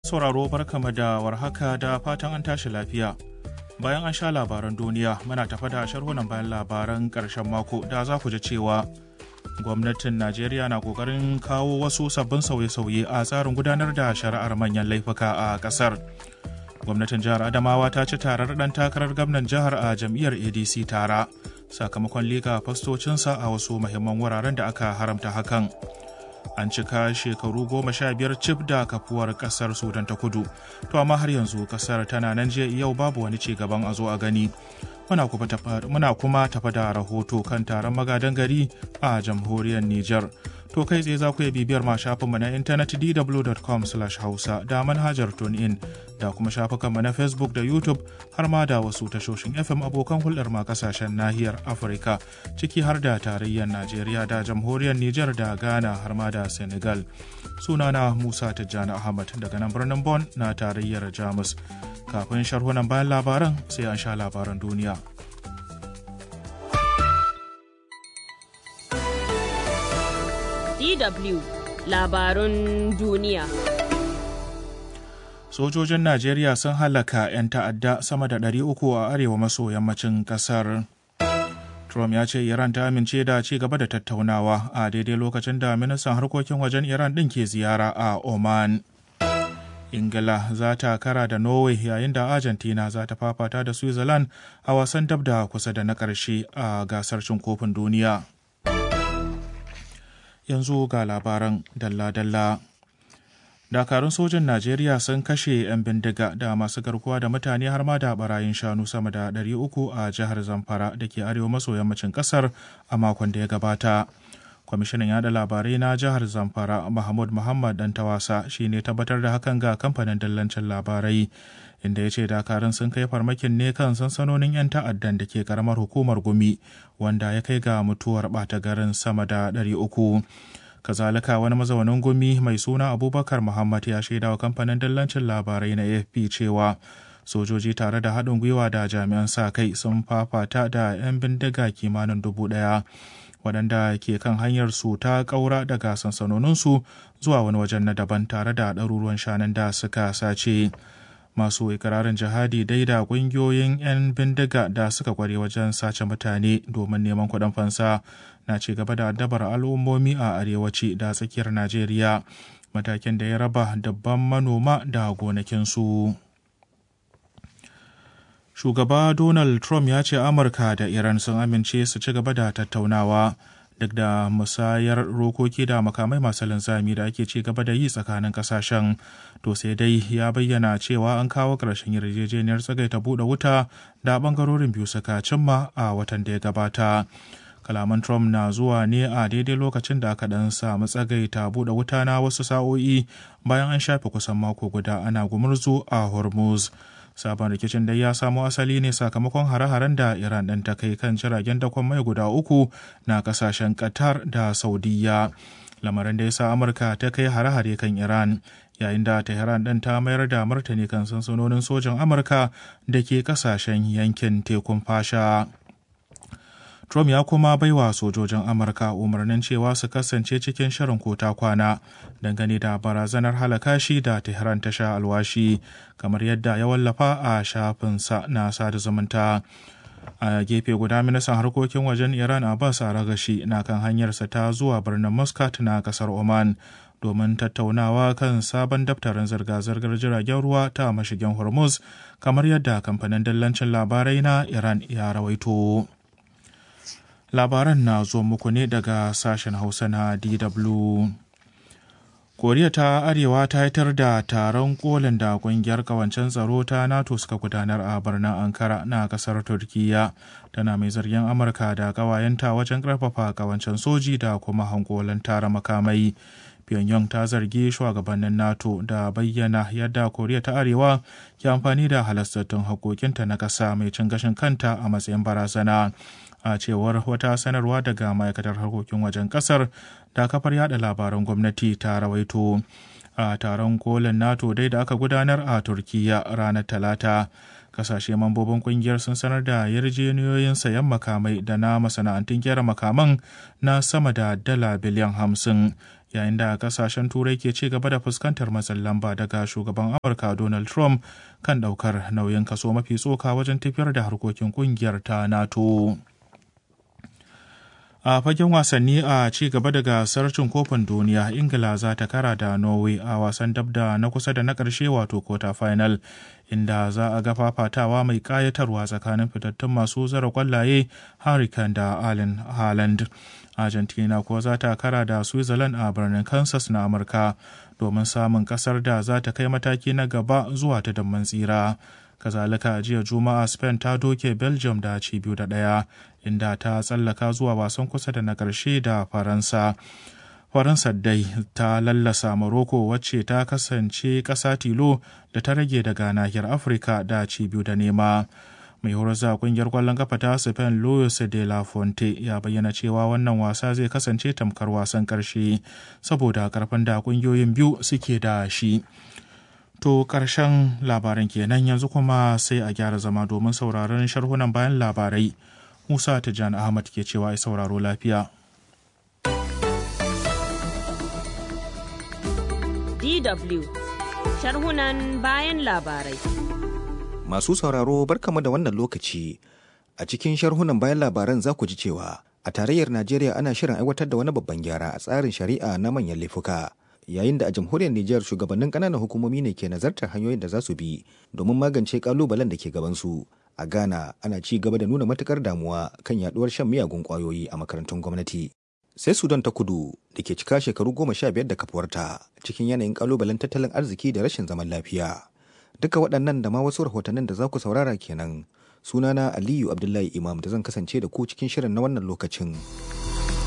sauraro barkama da warhaka da fatan an tashi lafiya. Bayan an sha labaran duniya muna tafa da sharhunan bayan labaran ƙarshen mako da za ku ji cewa gwamnatin Najeriya na ƙoƙarin kawo wasu sabbin sauye-sauye a tsarin gudanar da shari'ar manyan laifuka a ƙasar. Gwamnatin jihar Adamawa ta ci tarar ɗan takarar gwamnan jihar a jam'iyyar ADC tara sakamakon liga fastocinsa a wasu muhimman wuraren da aka haramta hakan. an cika shekaru goma sha biyar cif da kafuwar kasar sudan ta kudu to amma har yanzu kasar tana nan jiya yau babu wani ci gaban a zo a gani muna kuma tafa da rahoto kan taron magadan gari a jamhuriyar niger to kai tsaye za ku iya bibiyar ma shafinmu na intanet dw.com hausa da manhajar tunein da kuma shafukanmu na facebook da youtube har ma da wasu tashoshin fm abokan hulɗar ma kasashen nahiyar afirka ciki har da tarayyar najeriya da jamhuriyar niger da ghana har ma da senegal sunana musa tijjani ahmad daga nan birnin bon na tarayyar jamus kafin sharhunan bayan labaran sai an sha labaran duniya DW labarun duniya. Sojojin Najeriya sun halaka 'yan ta'adda sama da 300 a arewa maso yammacin kasar. Trump ya ce Iran ta amince da ci gaba da tattaunawa a daidai lokacin da ministan harkokin wajen Iran ɗin ke ziyara a Oman. Ingila za ta kara da Norway yayin da Argentina za ta fafata da Switzerland a wasan dab da kusa da na ƙarshe a gasar cin kofin duniya. yanzu ga labaran dalla-dalla. Dakarun sojin Najeriya sun kashe 'yan bindiga da masu garkuwa da mutane har ma da barayin shanu sama da 300 a jihar Zamfara da ke arewa maso yammacin kasar a makon da ya gabata. Kwamishinan yada labarai na jihar Zamfara Mahmud Muhammad Dantawasa shi ne tabbatar da hakan ga kamfanin dallancin labarai. inda ya ce dakarun sun kai farmakin ne kan sansanonin 'yan ta'addan da ke karamar hukumar gumi wanda ya kai ga mutuwar ɓata garin sama da 300 kazalika wani mazaunin gumi mai suna abubakar muhammad ya shaida wa kamfanin dallancin labarai na afp cewa sojoji tare da haɗin gwiwa da jami'an sa kai sun fafata da 'yan bindiga kimanin dubu ɗaya waɗanda ke kan hanyar su ta ƙaura daga sansanoninsu zuwa wani wajen na daban tare da ɗaruruwan shanun da suka sace. masu ikirarin jihadi dai da kungiyoyin 'yan bindiga da suka kware wajen sace mutane domin neman kuɗin fansa na ci gaba da addabar al'ummomi a arewaci da tsakiyar najeriya matakin da ya raba dabban manoma da gonakinsu shugaba donald trump ya ce amurka da iran sun amince su ci gaba da tattaunawa duk da musayar rokoki da makamai masu linzami da ake ci gaba da yi tsakanin kasashen to sai dai ya bayyana cewa an kawo ƙarshen yarjejeniyar tsagaita buɗe wuta da ɓangarorin biyu suka cimma a watan da ya gabata kalaman trump na zuwa ne a daidai lokacin da aka ɗan samu tsagaita buɗe wuta na wasu sa'o'i bayan an shafe kusan mako guda ana gumurzu a hormuz sabon rikicin dai ya samo asali ne sakamakon hare-haren da iran ɗin ta kai kan jiragen dakon mai guda uku na kasashen qatar da saudiya lamarin da ya sa amurka ta kai hare-hare kan iran yayin da tehran ɗin ta mayar da martani kan sansanonin sojan amurka da ke kasashen yankin tekun fasha Trump ya kuma baiwa sojojin Amurka umarnin cewa su kasance cikin shirin kota kwana dangane da barazanar halaka shi da Tehran ta sha alwashi kamar yadda ya wallafa a shafinsa na sada zumunta. A gefe guda ministan harkokin wajen Iran Abbas Aragashi na kan hanyarsa ta zuwa birnin Muscat na kasar Oman domin tattaunawa kan sabon daftarin zirga-zirgar jiragen ruwa ta mashigin Hormuz kamar yadda kamfanin dallancin labarai na Iran ya rawaito. labaran na zo muku ne daga sashen hausa na dw koriya ta arewa ta yitar da taron kolin da kungiyar kawancen tsaro ta nato suka gudanar a birnin ankara na kasar turkiya tana mai zargin amurka da kawayenta wajen karfafa kawancen soji da kuma hankolan tara makamai pyongyang ta zargi shugabannin nato da bayyana yadda koriya ta arewa ke amfani da halastattun hakokinta na ƙasa mai cin gashin kanta a matsayin barazana a cewar wata sanarwa daga ma'aikatar harkokin wajen kasar da kafar yada labaran gwamnati ta rawaito a taron kolin nato dai da aka gudanar a turkiya ranar talata kasashe mambobin kungiyar sun sanar da yarjejeniyoyin sayan makamai da na masana'antun gyara makaman na sama da dala biliyan hamsin yayin da kasashen turai ke ci gaba da fuskantar matsin lamba daga shugaban amurka donald trump kan daukar nauyin kaso mafi tsoka wajen tafiyar da harkokin kungiyar ta nato a fagen wasanni a ci gaba da gasar cin kofin duniya ingila za ta kara da norway a wasan dabda na kusa da na ƙarshe wato quarter final inda za a ga fafatawa mai ƙayatarwa tsakanin fitattun masu zara kwallaye hurricane da allen haaland argentina kuwa za ta kara da switzerland a birnin kansas na amurka domin samun kasar da za ta kai mataki na gaba zuwa ta damman tsira kazalika jiya juma'a spain ta doke belgium da ci biyu da ɗaya inda ta tsallaka zuwa wasan kusa da na ƙarshe da faransa faransa dai ta lallasa morocco wacce ta kasance ƙasa tilo da ta rage daga nahiyar afirka da ci biyu da nema mai horarza kungiyar kwallon kafa ta spain luis de la fonte ya bayyana cewa wannan wasa zai kasance tamkar wasan ƙarshe saboda karfin da kungiyoyin biyu suke da shi To ƙarshen labaran kenan yanzu kuma sai a gyara zama domin sauraron sharhunan bayan labarai. Musa Tijjani Ahmad ke cewa ai sauraro lafiya. DW sharhunan bayan labarai. Masu sauraro barkamu da wannan lokaci. A cikin sharhunan bayan labaran za ku ji cewa a tarayyar Najeriya ana shirin aiwatar da wani babban gyara a tsarin shari'a na manyan laifuka. yayin da a jamhuriyar Nijar shugabannin ƙananan hukumomi ne ke nazartar hanyoyin da za su bi domin magance kalubalen da ke gabansu. A Ghana ana ci gaba da nuna matukar damuwa kan yaduwar shan miyagun kwayoyi a makarantun gwamnati. Sai Sudan ta kudu da ke cika shekaru goma sha biyar da kafuwarta cikin yanayin kalubalen tattalin arziki da rashin zaman lafiya. Duka waɗannan da ma wasu rahotannin da za ku saurara kenan. Sunana Aliyu Abdullahi Imam da zan kasance da ku cikin shirin na wannan lokacin.